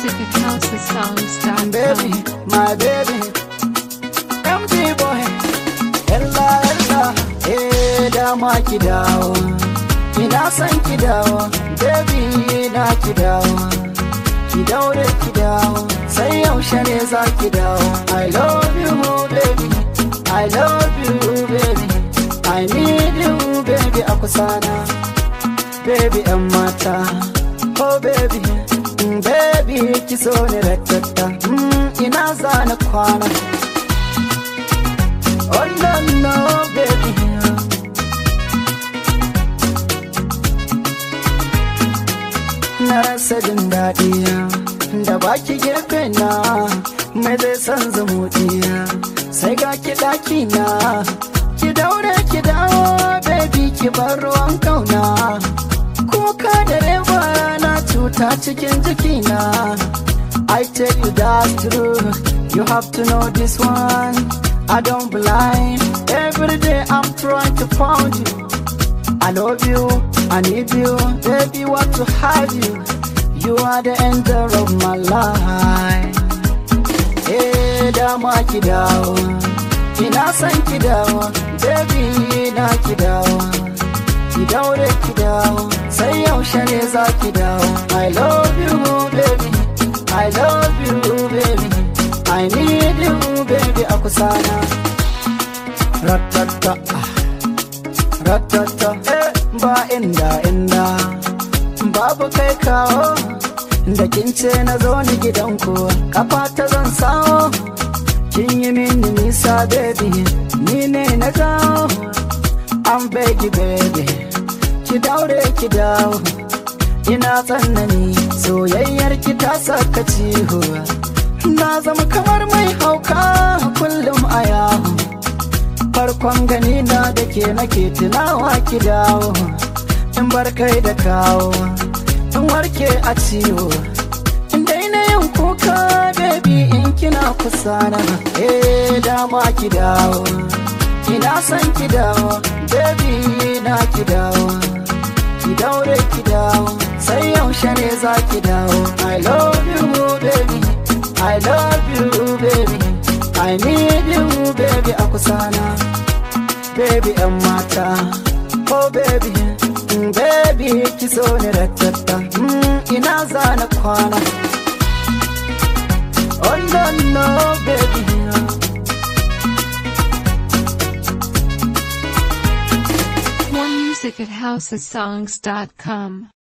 music at housesongs.com. baby, my baby. MG boy, ella ella, eh dama ki dawo. Ina son ki dawo, baby na ki dawo. Ki daure ki dawo, sai yaushe ne za ki dawo. I love you baby, I love you baby. I need you baby a kusana. Baby yan mata, oh baby, mm, baby ki so ni ratata. Mm, ina zana kwana. Oh no no baby. Na rasa jin daɗi da baki gefe na mai zai san zumuɗiya sai ga ki ɗaki na ki daure ki dawo baby ki bar ruwan kauna kuka da rewa na cuta cikin jikina I tell you that's true you have to know this one I don't blind every day I'm trying to find you I love you, I need you, baby, want to have you. You are the angel of my life. Eh, dama ki dawo, ina son ki dawo, baby, na ki dawo. Ki daure ki dawo, sai yaushe ne za ki dawo. I love you, baby, I love you, baby. I need you, baby, a kusana. Ratata, ah. ratata eh, ba inda inda babu kai kawo da kin ce na zo ni gidanku kafa ta zan sawo kin yi mini nisa baby ni ne na jawo an begi baby ki daure ki dawo ina tsanani soyayyar ki ta saka ciho na zama kamar mai hauka kullum a yawo farkon gani na da ke nake tunawa ki dawo in bar kai da kawo in warke a ciwo in daina yin kuka baby in kina kusa na eh dama ki dawo ina son ki dawo baby na ki dawo ki daure ki dawo sai yaushe ne za ki dawo i love you baby i love you baby i need you baby a kusana baby yan mata oh baby mm, baby ki so ni ratata mm, ina zana kwana oh no no baby More music at housesongs.com.